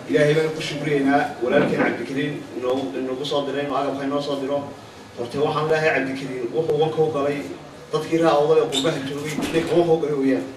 ilaahay baan ku shukriyeynaa walaalkeen cabdikariin inoo inagu soo diray inuu agabka inoo soo diro horte waxaan leeyahay cabdikariin wuxuu wanka u galay dadkii raa oday oo qurbaha joogay ninka wanka u galay weeyaan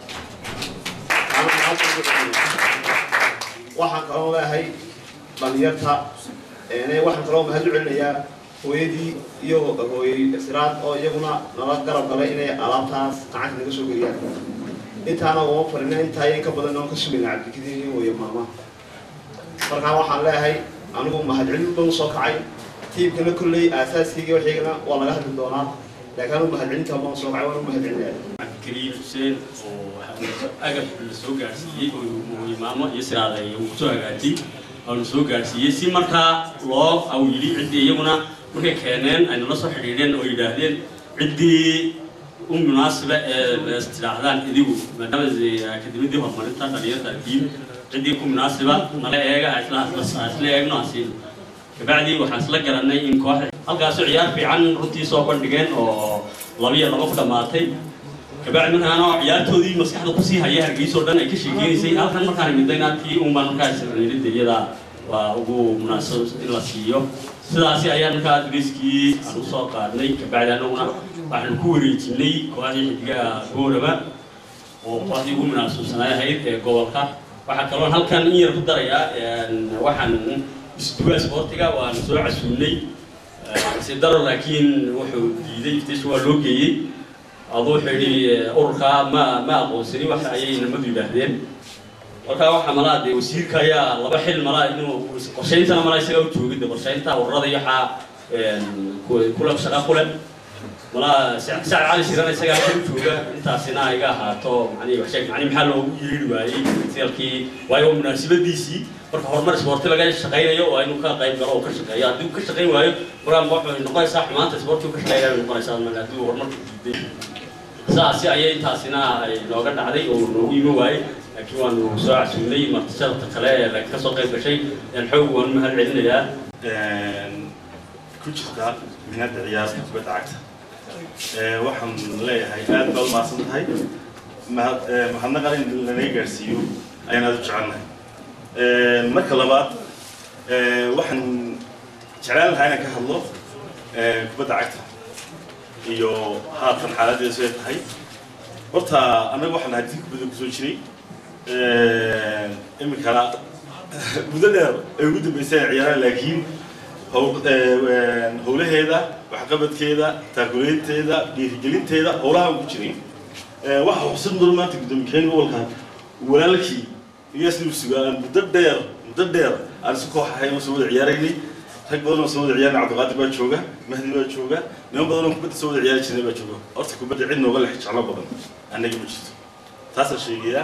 waxaan kaloo leeyahay dhalinyarta waxaan kaloo mahad u celinayaa hooyadii iyo hooyay siraad oo iyaguna nala garab galay inay alaabtaas gacanta naga soo geliyaan intaana uma farina intaa in ka badan oon ka sugayna cabdikariin iyo hooyo maama markaa waxaan leeyahay anigu mahadcelin baan usoo kacay tiibkana kolley aasaaskayga waxaygana waa laga hadli doonaa laakiin anigu mahadcelinta baan usoo kacay waan u mahadcelinaya cabdikariim xuseen oo agab la soo gaadhsiiyey oo imaamo iyo siraada uu soo hagaajiyey oonu soo gaadhsiiyey si markaa loo au yidhi ciddii iyaguna markay keeneen ay nala soo xidhiidheen oo yidhaahdeen ciddii u munaasiba ee tidhaahdaan idigu maadaama akademiyadii horumarinta dhalinyarta diin ciddii ku munaasiba nala eega isla eegno asiin kabacdii waxaan isla garanay in koox halkaasoo ciyaar fiican runtii soo bandhigeen oo labiyo laba ku dhammaatay kabacdi markaana ciyaartoodii maskaxda kusii haya hargeysoo dhan ay ka sheekeynaysay halkan markaan midayna tii unbaan markaas nilida iyada waa ugu munaasab in la siiyo sidaasi ayaan markaa dugeyskii aan usoo qaadnay kabacdi anaguna waxaan ku wareejinay kooxdii xidigaha gooraba oo kooxdii ugu munaasabsanaay ahayd ee gobolka waxaa kaloo halkan in yar ku darayaa waxaan isduwaa sportiga waan soo casuulnay sidaro laakiin wuxuu diiday iftiis waa loo geeyey aduu wuxuu yidhi ururkaa ma ma aqoonsani wax ayay namadu yidhaahdeen markaa waxaa malaa dee wasiirka ayaa laba xil malaa inuu qorshayntana malaa isagaa u joogay de qorshaynta ururada iyo waxaa kule shaqa kule malaa sacad cali shirana isagaa halka u jooga intaasina iga ahaato mani waxsheeg mani maxaa loogu yeeri waayey sialkii waayo waa munaasabadiisii marka horumar isboorti laga shaqaynayo waa inuu ka qayb galo oo ka shaqeeyo haddii uu ka shaqayn waayo markaa waxay noqonaysaa xumaanta isboortigu ka shaqeynaya bay noqonaysaa marka haddii uu horumarka diiday saasi ayay intaasina ay nooga dhacday oo noogu imi waayey laakiin waanu soo casuulnay martisharta kale ee ka soo qayb gashay xoog waanu mahad celinayaa ku jirta minada ciyaarta kubadda cagta waxaan leeyahay aad baad umahadsan tahay mahad mahadnaqan in lanaga gaarsiiyo ayaan aad u jecelnahay marka labaad waxaan jeclaan lahaa inaan ka hadlo kubadda cagta iyo haatan xaaladeedu siday tahay horta annaga waxaan nahay dii kubadda kusoo jiray iminkana muddo dheer ay ugu dambeysay ay ciyaaraan laakiin howlaheeda waxqabadkeeda taakuleynteeda dhiirigelinteeda howlaha ku jiray waxa xusid mudan maanta guddoomiyaheyn gobolka walaalkii iyo isna sugaan muddo dheer muddo dheer aan isu koox ahayn oo soo wada ciyaaraynay rag badan oo soo wada ciyaarnay cabdiqaadir baa jooga mahdi baa jooga niman badan oo kubadda soo wada ciyaari jirnay baa jooga horta kubadda cid nooga lex jeclo badan annaga ma jirto taasaan sheegayaa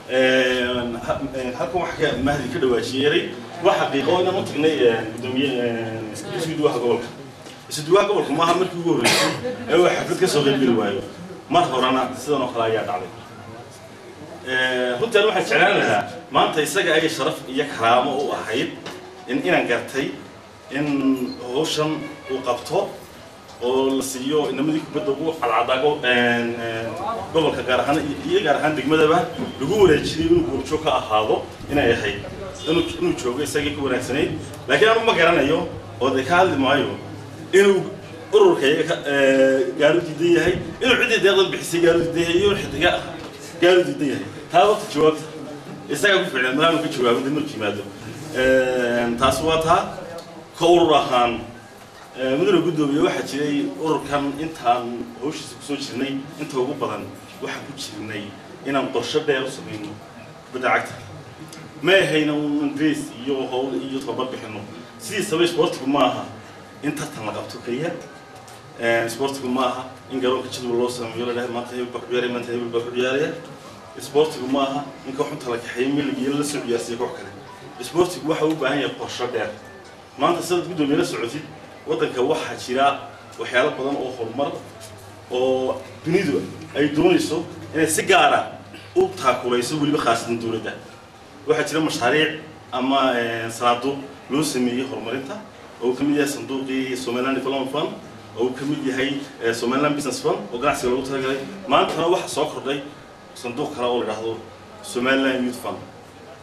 halkan waxa ka mahdi ka dhawaajiyeeray waa xaqiiqo inaan u tagnay gudoomiye isduwaha gobolka isduwaha gobolka maaha markii ugu horreysay ee uu xaflad ka soo qaybgeli waayo mar horena sidan oo kale ayaa dhacday runtaan waxaan jeclaan lahaa maanta isaga ay sharaf iyo karaamo u ahayd in inaan gartay in hawshan uu qabto oo la siiyo inamadii kubadda ugu cadcadaago gobolka gaar ahaan iyo gaar ahaan degmadaba lagu wareejiyay inuu goobjoog ka ahaado inay ahayd inuu inuu joogo isagii ku wanaagsanayd laakiin anu ma garanayo oo de ka hadli maayo inuu ururka iyaga gaaru diidan yahay inuu ciddii deeqdan bixisay gaaru diidan yahay iyo xidiga gaaru diidan yahay taa wata jawaabta isagaa ku ficlan malaanu ka jawaabo dib markuu yimaado taas waa taa ka urur ahaan mudane guddoomiye waxaa jiray ururkan intaan hawshiisa kusoo jirnay inta ugu badan waxaan ku jirnay inaan qorsho dheer u samayno kubadda cagta ma ahayna un grace iyo howl iyo tababar bixino sidiisaba sportigu ma aha in tartan la qabto keliya sportigu ma aha in garoonka jadwal loo sameeyo la dhahay maanta hebel baa ku ciyaaraya maanta hebel baa ku ciyaaraya sportigu ma aha in kooxunta la kaxeeyo milig iyo la soo ciyaarsiiyo koox kale sportigu waxa u baahan yahay qorsho dheer maanta sidaad guddoomiye la socotid waddanka waxaa jira waxyaalo badan oo horumar oo dunidu ay doonayso inay si gaara u taakulayso weliba khaasatan dowladda waxaa jira mashaariic ama sanaaduuq loo sameeyey horumarinta oo uu ka mid yahay sanduuqii somaliland development fund oo uu ka mid yahay somaliland business fund oo ganacsiga loogu talagalay maantana waxaa soo kordhay sanduuq kale oo la idhaahdo somaliland youth fund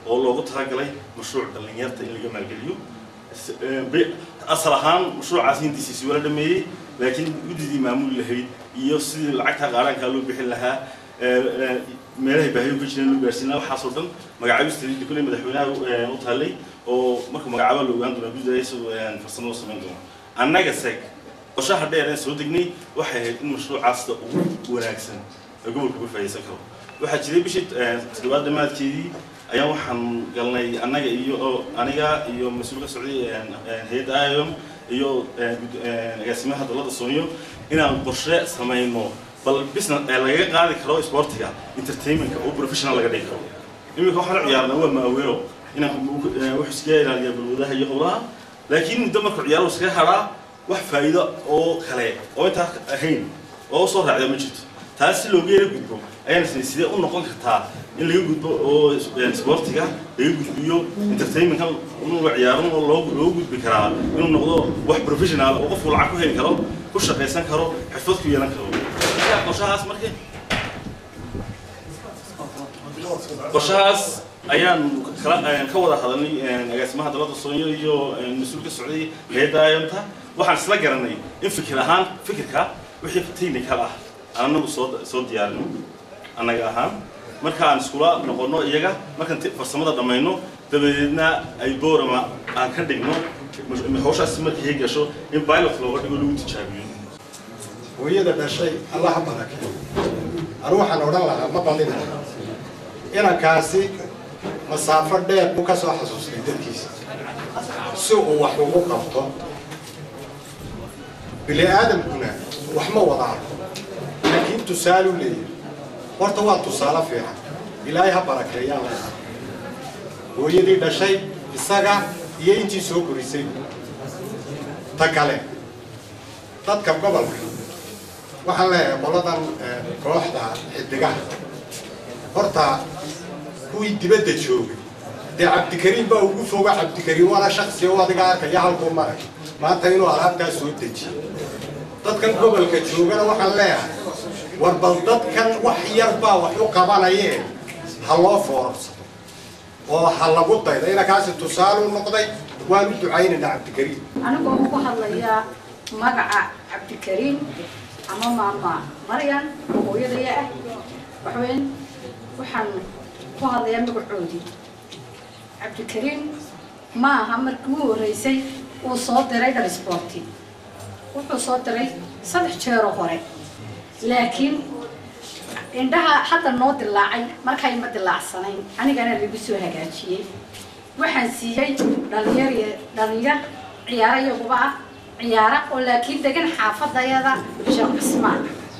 oo loogu talagalay mashruuc dhallinyarta in laga maalgeliyo S- ee, be- asal ahaan mashruucaas hindiisiisi wala dhameeyey laakiin guddidii maamuli lahayd iyo sidii lacagta qaaraankaa loo bixin lahaa ee, ee, meelahay baahiyo ka jireen loo gaarsiin lahaa waxaasoo dhan magacaabista kulley madaxweynaha ee, u taallay oo marka magacaaba la ogaan doona guddida isagoo ee, farsamo u samayn doono annaga seg qorshaha dheer ee soo degnay waxay ahayd in mashruucaasta ugu wanaagsan ee gobolka uga faa'iidaysan karo waxaa jiray bishii ee, toddobaad dhammaadkeedii ayaa waxaan galnay annaga iyo oo aniga iyo mas-uul ka socday ee, ee, hay-adda iom iyo ee, gud- ee, agaasimaha dowladda sooniyo inaan qorshe samayno bal business ee lagaga qaadi karo sportiga entertainmentka oo professional laga dhigi karo iminka waxaan u ciyaarnaa waa maaweero inaan ee, wax iskaga ilaaliya balwadaha iyo howlaha laakiin muddo markuu ciyaaro iskaga hadhaa wax faa'iido oo kale oo intaa ahayn oo soo raacda ma jirto taas si looga yara gudbo ayaan isnay sidee u noqon kartaa in laga gudbo oo is- sportiga laga gudbiyo entertainmentka in la ciyaaro oo loo loo gudbi karaa inuu noqdo wax professional oo qofku lacag ku heli karo ku shaqaysan karo xirfad ku yeelan karo marka qorshahaas markii qorshahaas ayaan kala ayaan ka wada hadalnay een, agaasimaha dalada soonyo iyo een, mas-uul ka socday hayadda ayanta waxaan isla garanay in fikir ahaan fikirka wixii technical ah aan anagu soo soo diyaarino annaga ahaan marka aan iskula noqono iyaga markaan ti- farsamada dhammayno dabadeedna ay boorama aan ka dhigno mash- hawshaas markii ay gasho in pilot looga dhigo lagu tijaabiyo hooyada dhashay allaha barake anu waxaan odhan lahaa ma bandhina inankaasi masaafo dheer buu ka soo xasuustay dadkiisa si uu wax ugu qabto bini aadamkuna wax ma wada arko laakiin tusaale u leeyahay horta waa tusaale fiican ilaahay ha barakeeyaan leeyahay hooyadii dhashay isaga iyo intii soo korisay ta kale dadka gobolka waxaan leeyahay qoladan eh, kooxda xidigaha horta kuwii dibadda joogay dee cabdikariim baa ugu foga cabdikariim waana shaksi oo adiga arkaya halkuu maray maanta inuu alaabtaa soo dejiyo dadkan gobolka joogana waxaan leeyahay war bal dadkan wax yar baa wax u qabanayee ha loo foorarsado oo ha lagu daydo inankaasi tusaale u noqday waan u ducaynaynaa cabdikariim anigoo ugu hadlayaa magaca cabdikariim ama maama maryan oo hooyadaya ah waxweyn waxaan ku hadlayaa magacoodii cabdikariim ma aha markii u horreysay uu soo diray dhar sporti wuxuu soo diray saddex jeeroo hore laakiin indhaha hadda noo dilaacay markay ma dilaacsanayn anigana lagu soo hagaajiyey waxaan siiyey dhalinyar dhalinyar ciyaaro iyaguba ah ciyaara oo laakiin degan xaafadayada sheekh cismaan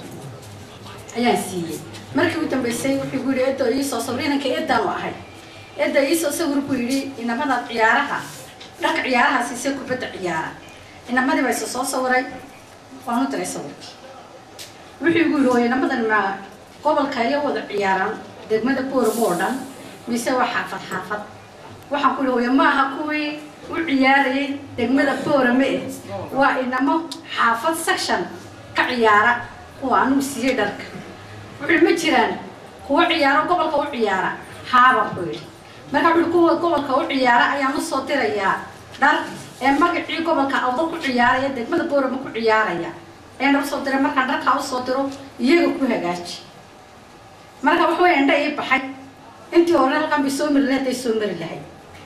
ayaan siiyey markii u dambeysay wuxuu ku yidhi edo iisoo sawir inanka edaanu ahay eda iisoo sawir buu yidhi inamadaad ciyaaraha dharka ciyaaraha siisay kubadda ciyaara inamadii baa isa soo sawiray waan u diray sawirkii wuxuu igu yidhi oo inamadan ma gobolka iyo wada ciyaaraan degmada booramo oo dhan mise waa xaafad xaafad waxaan ku yidhi ma aha kuwii u ciyaarayay degmada boorame eh waa inamo xaafad section ka ciyaara kuwa anugu siiyey dharka wuxuu ma jiraan kuwa ciyaaro gobolka u ciyaara haabaan ku yidhi marka wuxuu kuwa gobolka u ciyaara ayaan usoo dirayaa dhar ee magacii gobolka awdal ku ciyaaraya degmada boorame ku ciyaaraya ayaan usoo diray markaan dharkaa usoo diro iyaga ku hagaaji marka wax way indha ii baxay intii hore halkan bay soo mari lahayd ay soo mari lahayd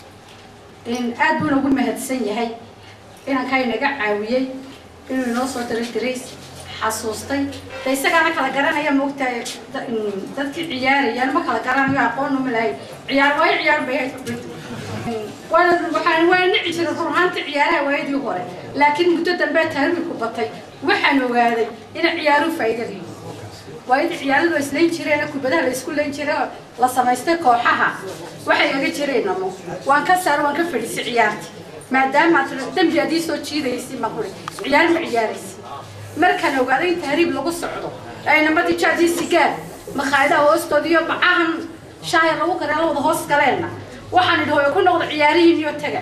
aad buuna ugu mahadsan yahay inankaa inaga caawiyey inuu inoo soo diray dirays xasuustay de isagaana kala garanaya moogtahay dadkii ciyaarayaan ma kala garanayo aqoon uma lahayn ciyaar waayo ciyaar bay ahayd waana waxaan waa nici jiray run ahaantii ciyaaraha waayadii hore laakiin muddo dambe tahriirku batay waxaan ogaaday inay ciyaaruhu faa'iido leeyihiin waayadii ciyaaradu waa islayn jireen kubadaha la isku layn jiray oo la samaystay kooxaha waxay aga jireen namo waan ka saar waan ka fadhiisay ciyaartii maadaama aad dembi adii soo jiidaysi ma kuri ciyaar ma ciyaaraysi markaan ogaaday in tahriib lagu socdo ay namadii jaadii sigaar makhaayadaha hoostooda iyo bacahan shaaya lagu kareela wada hoos galeenna waxaan idhi hooyo ku noqdo ciyaarihiin iyo taga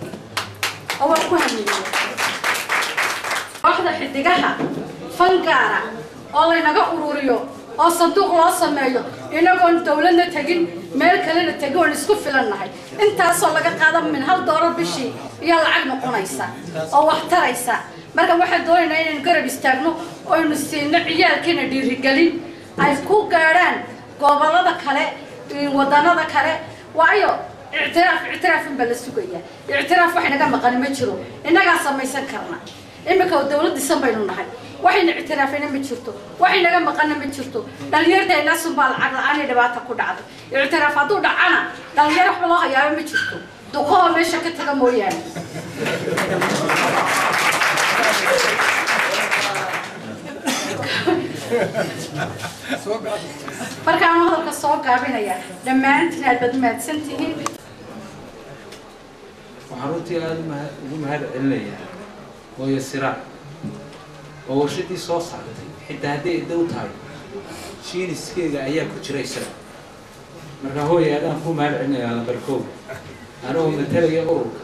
oo waan ku hamiye kooxda xidigaha fangaara oo laynaga ururiyo oo sanduuq loo sameeyo inagoon dawladna tegin meel kalena tego oon isku filannahay intaasoo laga qaada min hal doolar bishii iyo lacag noqonaysa oo wax taraysa marka waxaan doonaynaa inaynu garab istaagno oynu siino ciyaalkeena dhiirigelin ay ku gaadhaan gobolada kale wadanada kale waayo ictiraaf ictiraafin baa la sugaya ictiraaf wax inaga maqani ma jiro innagaa samaysan karna iminka dawladdiisan baynu nahay waxayna ictiraafina ma jirto waxaynaga maqana ma jirto dhalinyarteenaasun baa lacag la-aan iyo dhibaata ku dhacday ictiraaf hadduu dhacana dhalinyaro waxba loo hayaaba ma jirto duqahoo meesha ka taga mooyaane markaan hadalka soo gaabinaya dhammaantiin aad baad mahadsan tihiin waxaan runtii aada umahad ugu mahad celinayaa hooyo siraac oo warshadii soo saartay xitaa hadday dow tahay shiiniskeega ayaa ku jira isaga marka hooya adaan ku mahad celinayaa lambarkow anigoo matalaya ururka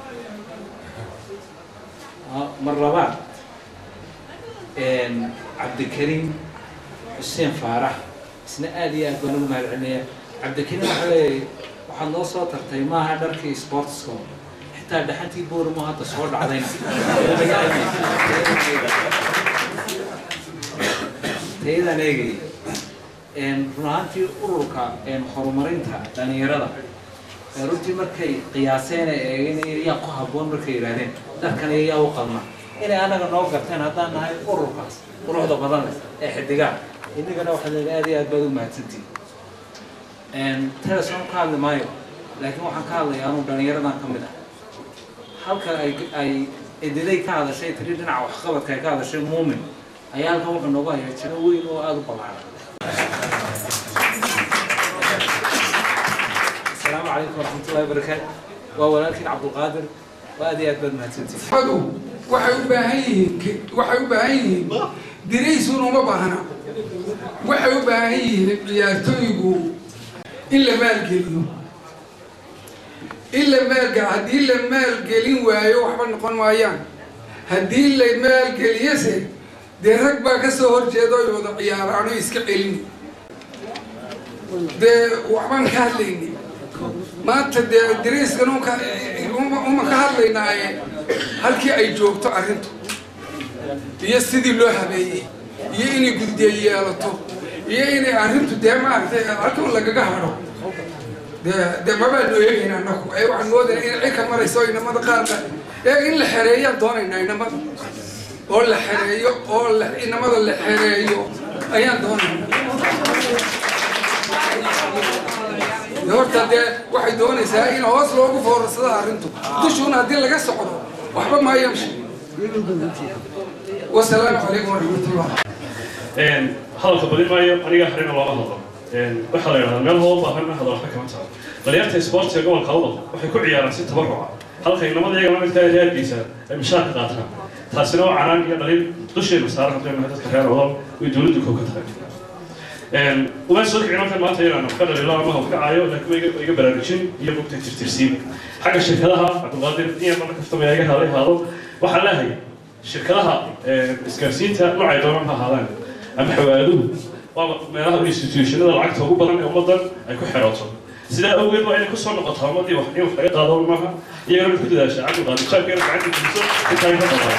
mar labaad cabdikariim xuseen faarax isna aada iyo aad baan ugu mahad celinayaa cabdikariim waxaa leeyahay waxaad noo soo tartay maaha dharkii sportsko xitaa dhaxantii boormo hadda soo dhacdayna tayadaan eegayay run ahaantii ururka horumarinta dhalinyarada runtii markay qiyaaseen ee eegeen yaa ku habboon markay yidhaahdeen dharkan yaa u qalma inay anaga noo garteen haddaan nahay ururkaas quruxda badan leh ee xidigaha inagana waxaad leedahay aad iyo aad baad u mahadsantihin teleson ka hadli maayo laakiin waxaan ka hadlayaa anuu dhalinyaradan ka mid ah halka ay ay ediday ka hadashay tiri dhinaca waxqabadka ay ka hadashay muumin ayaa halkan wuxuu noogu hayaa jiro weyn oo aada u ballaaran asalaamu calaykum waraxmatullahi wabarakaatu waa walaalkiin cabdulqaadir waa aad iyo aad baad mahadsantihin adu waxay u baahan yihiin waxay u baahan yihiin diraysun uma baahna waxay u baahan yihiin ciyaartooygu in la maalgeliyo in la maalgel haddii la maalgelin waayo waxba noqon maayaan haddii la maalgeliyose dee rag baa ka soo horjeeda oy wada ciyaaraano iska celin dee waxbaan ka hadlayni maanta dee dariiskan unka uma ka hadlaynaaye halkii ay joogto arrintu iyo sidii loo habeeyey iyo inay guddiye yeelato iyo inay arrintu dee maaragtay halkan lagaga hadho dee dee mabaanu eegayna anaku ee waxaan moodayna in cirka marayso inamada qaarka ee in la xereeyaan doonaynaa inamada oo la xereeyo oo la inamada la xereeyo ayaan doonaynaa horta dee waxay doonaysaa in hoos loogu foorarsado arrintu dushuuna haddii laga socdo waxba maa yamshi wasalaamu calaykum waraxmatullah hadalka badin maayo aniga harina looga hadlo waxaa la yidhahdaa meel loo baahan hadal waxba kama tago dhalinyarta sportiga gobolka awdal waxay ku ciyaaraan si tabaruca halka inamada iyaga midka reerkiisa ay mishaarka qaataan taasina waa canaan iyo dhalin dusheenu saaran haddaynu nahay dadka reer awdal way dowladdu kow ka tahay uma soo kicin halkan maanta inaan ka dhalilo ama hawkacaayo laakiin iga baraarujin iyo mugta tirtirsiin xagga shirkadaha cabdulqaadir iyo marka kaftamaya iga haaday haado waxaan leehay shirkadaha isgaarsiinta noocay doonaan ha ahaadaan ama xawaaduhu waa meelaha institutionada lacagta ugu badan ee ummadan ay ku xerooto sidaa awgeed waa inay kusoo noqotaa ummadii wax in wax laga qaado maaha iyagana mid ku dadaasha cabdulqaadir jaabkeena gacanta geliso intaa ka badan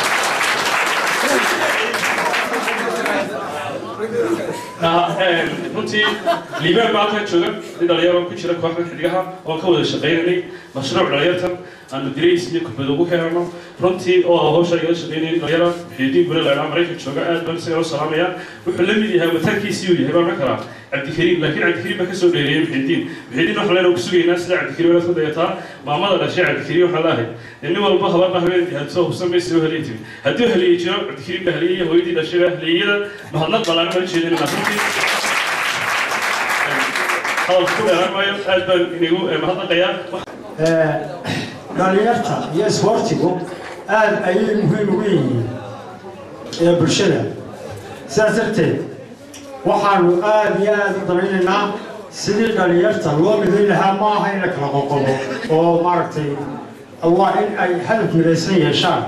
runtii liibaan baa halkan jooga nin dhalinyaro ku jira kooxda xidigaha oo ka wada shaqaynanay mashruuc dhalinyartan aanu dirays iyo kubad ugu heerno runtii oo hawsha igala shaqaynayay dhalinyaro muxiidiin gure laydhaa maraykan jooga aad baan isaga loo salaamaya wuxuu la mid yahay wataankiisii uu yahay baan ma karaa cabdikariim laakiin cabdikariim baa kasoo dheereeyay muxiidiin muxiidiin waxaan leenahay ku sugaynaa sida cabdikariim inaad ku dayataa maamada dhashay cabdikariim waxaan leehay nin walba habarna habeen hadsoo hubsan bay soo helay tiri hadduu heliyay jiro cabdikariim baa heliyay hooyadii dhashay baa heliyada mahadnaq ballaaran baan jeedinayna runtii hadalka ku dheeraan maayo aad baan inigu mahadnaqayaa dhalinyarta iyo isboortigu aad ayay muhiim ugu yihiin ee bulshada sidaas darteed waxaanu aad iyo aad u danaynaynaa sidii dhalinyarta loo midayn lahaa ma aha in la kala qoqobo oo maaragtay allah in ay hadaf midaysan yeeshaan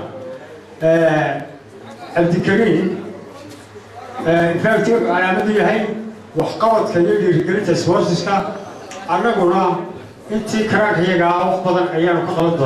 cabdikariim infact wuxuu calaamadu yahay waxqabadka iyo dhiirigelinta sportiska annaguna intii karaankayaga ah wax badan ayaanu ka qaban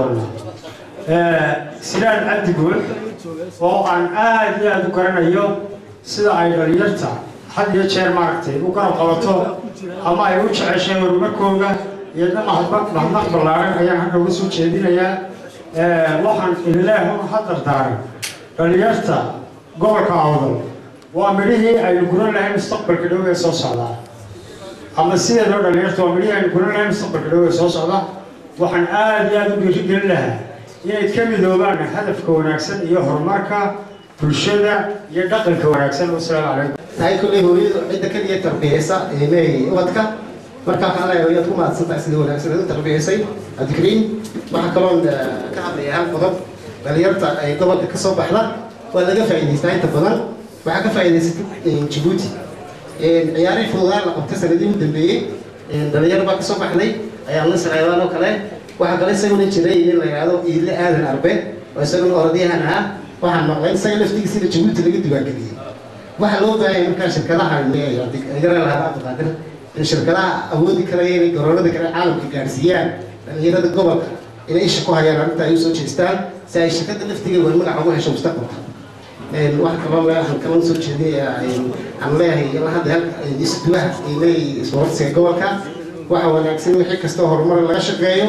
doonaa silaan cabdi guul oo aan aad iyo aada u garanayo sida ay dhalinyarta had iyo jeer maaragtay u garab qabato ama ay u jeceshay horumarkooda iyo mahadnaq ballaaran ayaan hadda uga soo jeedinayaa waxaan ilaahun hadar daaran dhalinyarta gobolka awdal waa midhihii aynu guran lahayn mustaqbalka dhow ee soo socdaa ama sideedoo dhalinyarta waa midhihii aynu guran lahayn mustaqbalka dhow ee soo socda waxaan aada iyo aada u dhiirigelin lahaa inay ka midoobaan hadafka wanaagsan iyo horumarka bulshada iyo dhaqanka wanaagsan wasalaamu calaykum tahay kulley hooyadu cidda keliya tarbiyeysa ee leeyahay ubadka markaa waxaan leeyahay hooyad ku mahadsantahay sida wanaagsan u tarbiyeysay cabdikariim waxaa kaloon ka hadlaya hal qodob dhalinyarta ay gobolka ka soo baxda waa laga faa'iidaystaa inta badan waxaa ka faa'iidaysatay jabuuti ciyaarihii fududaan la qabtay sanadihii u dambeeyey dhalinyar baa ka soo baxday ayaa la saraydaan oo kale waxaa kale isaguna jiray nin la yidhaahdo iile aadan arbe oo isaguna orodyahan ah waxaan maqlay isaga laftigiisina jabuuti laga diiwaangeliyey waxaa loo baahanya markaa shirkadaha yara lahada abdiqaadir in shirkadaha awoodi karaya inay garoonada kale caalamka gaadhsiiyaan dhalinyarada gobolka inay isha ku hayaan arrinta ay usoo jeestaan si ay shirkada laftigeeda war magaca ugu hesho mustaqbalka wax kaloo waxaan kaloo soo jeedinaya aan leeyahay ilaa hadda isduwaha ay leeyahay isboortiga gobolka waxa wanaagsan wixii kastoo horumar laga shaqeeyo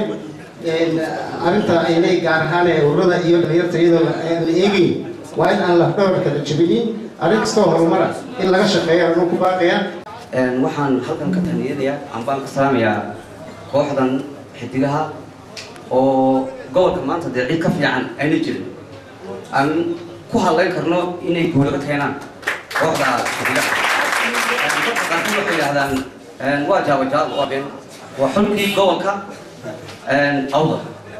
arrinta ay leeyahay gaar ahaan ee ururada iyo dhalinyarta iyadoo aan la eegeyn waa in aan lafdhabarka la jabinin arrin kastoo horumara in laga shaqeeyo anuu ku baaqaya waxaan halkan ka taniyadayaa ambaan ka salaamayaa kooxdan xidigaha oo gobolka maanta dee cid ka fiican ayna jirin aan ku hadlayn karno inay guulaga keenaan kooxda xidigaha dadka qaarkood waxay yidhahdaan waa jaabajaal waa been waa xulkii gobolka awda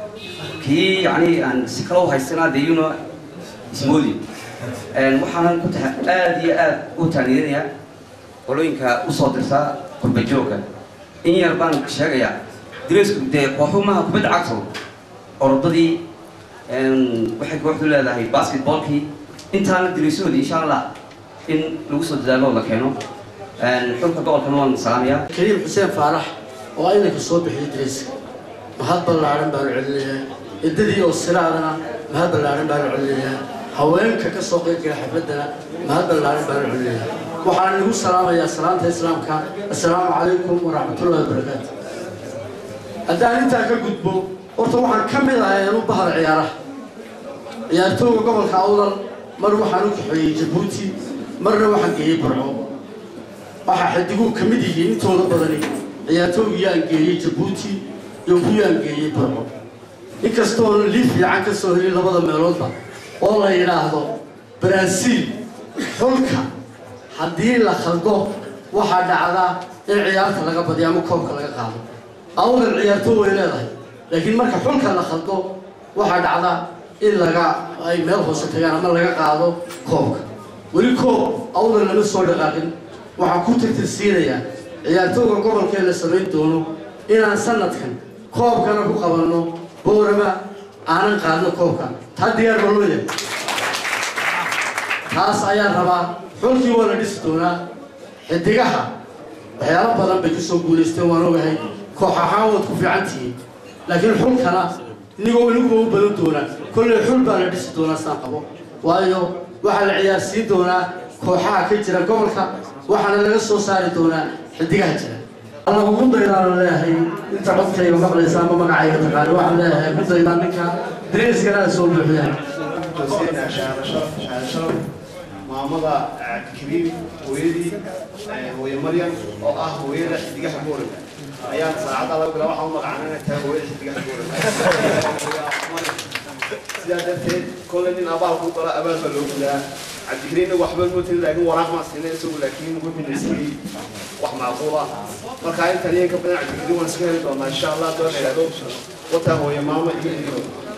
kii yani aan si kale u haysanaa dee yuno ismoodi waxaanan ku tahay aada iyo aada u taaniyanayaa qolooyinka usoo dirtaa qurbajooga in yar baan sheegayaa diraysku dee kooxumaha kubadda cagto orodadii waxay kooxdu leedahay basketballkii intaana diraysoodii insha allah in lagu soo dadaalo oo la keeno xulka gobolkana waan salaamayaa kariim xuseen faarax oo aynanka soo bixiyay dirayska mahad ballaaran baanu celinayaa ciddadii oo siraadana mahad ballaaran baanu celinayaa haweenka ka soo qeybgala xafladana mahad ballaaran baanu celinayaa waxaan igu salaamayaa salaanta islaamka assalaamu calaykum waraxmatullahi wabarakaatu haddaan intaa ka gudbo horta waxaan ka mid ahay anu bahar ciyaaraha ciyaartooyga gobolka awdal mar waxaan u kaxeeyey jabuuti marna waxaan geeyey burco waxaa xidiguhu ka mid yihiin intooda badani ciyaartooygii aan geeyey jabuuti iyo kuwii aan geeyey burco inkastoo liif fiican ka soo helin labada meeloodba oo la yidhaahdo baraasiil xulka haddii la khaldo waxaa dhacdaa in ciyaarta laga badiyo ama koobka laga qaado awdal ciyaartoo way leedahay laakiin marka xulka la khaldo waxaa dhacdaa in laga ay meel hoose tagaan ama laga qaado koobka weli koob awdal lama soo dhaqaaqin waxaan ku tirtirsiinayaa ciyaartooga gobolkee la samayn doono inaan sanadkan koobkana ku qabanno boorama aanan qaadno koobka taa diyaar baa loo yahay taas ayaan rabaa xulkii waa la dhisi doonaa xidigaha waxyaalo badan bay kasoo guulaysteen waan ogahay koox ahaan waad ku fiican tihiin laakiin xulkana inigoo iniguba u badan doonaa kolley xul baa la dhisi doonaa saan qabo waayo waxaa la ciyaarsiin doonaa kooxaha ka jira gobolka waxaana laga soo saari doonaa xidigaha jira alla ugu daydaan leeyahay inta codkayga maqlaysa ama magacayga taqaani waxaan leeyahay ugu daydaan ninka dariiskana soo buuxiyaan maamada cabdikariim hooyadii hooye maryam oo ah hooyada xidigaha booranga ayaan saacadda laga bilaa waxaan u magacaanana tahay hooyada xidigaha booranga sidaa darteed kolley nin abaal ku gala abaal baa loo gudaa cabdikariimna waxba mootin laakiin waraaq maa siina isagu laakiin wuxuu siiyey wax macquul ah marka intan iyo ka badan cabdikariim waan iska heli doonaa insha allah doon idhaahdo wataa hooye maama iyo